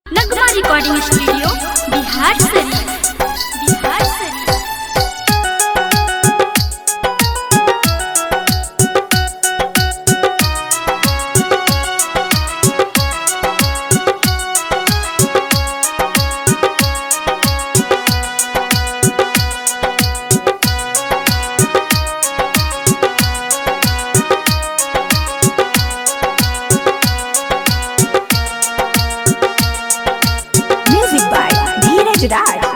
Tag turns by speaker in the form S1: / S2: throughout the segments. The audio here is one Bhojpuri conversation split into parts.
S1: नगमा रिकॉर्डिंग स्टूडियो बिहार शरीफ बिहार शरीफ
S2: Music by Dheeraj Raj.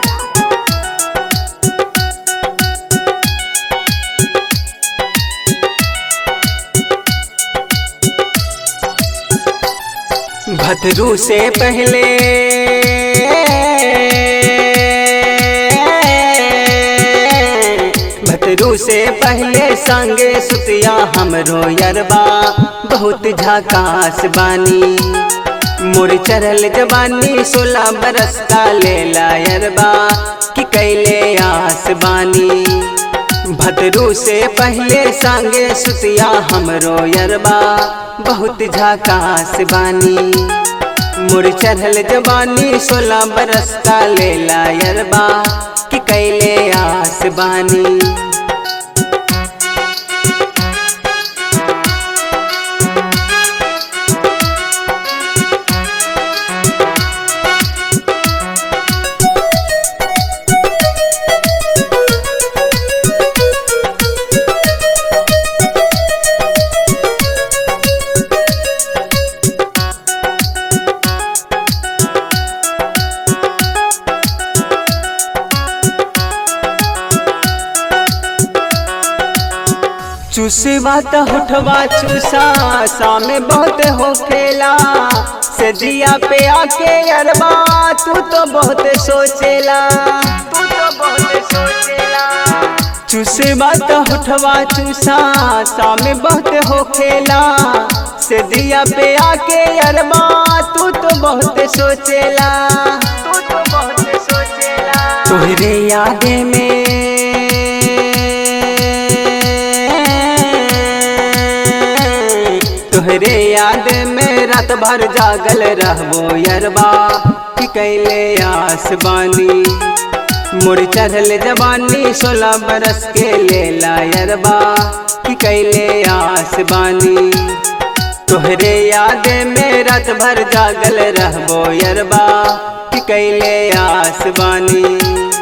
S3: भद्रू से पहले भद्रू से पहले संगे सुतिया हमरो यरबा बहुत झकास बानी मुर चढ़ल जवानी सोलह बरस का लेला यरबा कि कैले आस बानी भद्रू से पहले संगे सुतिया हमरो यरबा बहुत झकास बानी मुर चढ़ल जवानी सोलह बरस का लेला यरबा कि कैले आस बानी चूसवा त होठवा चूसा सामे बहुत हो खेला से दिया पे आके अरबा तू तो बहुत सोचेला तू तो बहुत सोचेला चूसवा त होठवा चूसा सामे बहुत हो खेला से दिया पे आके अरबा तू तो बहुत सोचेला तू तो बहुत सोचेला तोहरे यादे में तोहरे याद में रात भर जागल रहबो यरबा कि कैले आस बानी मुड़ चढ़ल जवानी सोलह बरस के लेला यरबा कि कैले आस बानी तोहरे याद में रात भर जागल रहबो यरबा कि कैले आस बानी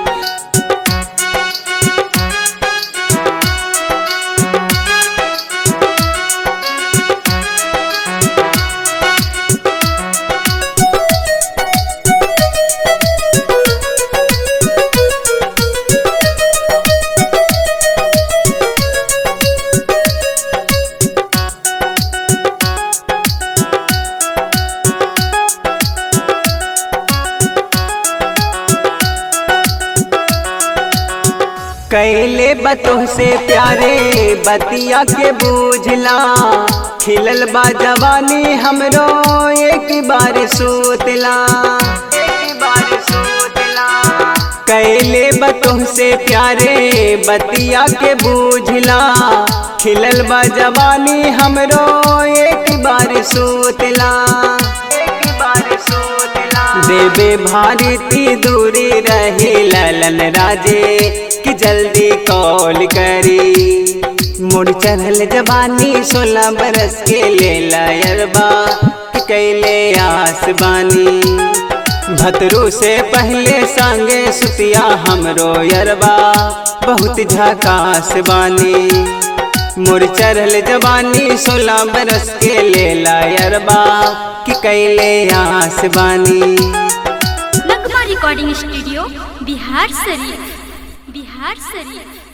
S3: कैले बतोह से प्यारे बतिया के बूझला खिलल बा जवानी हमरो एक बार सोतला एक बार सोतला कैले बतोह से प्यारे बतिया के बूझला खिलल बा जवानी हमरो एक बार सोतला एक बार सोतला देवे भारती दूरी रही ललन राजे कि जल्दी कॉल करी मुड़ चढ़ल जवानी सोलह बरस के लेला यरबा कि कैले आस बानी भतरू से पहले संगे सुतिया हमरो यरबा बहुत झकास बानी मुड़ चढ़ल जवानी सोलह बरस के लेला यरबा कि कैले आस बानी
S1: नगमा रिकॉर्डिंग स्टूडियो बिहार शरीफ बिहार शरीफ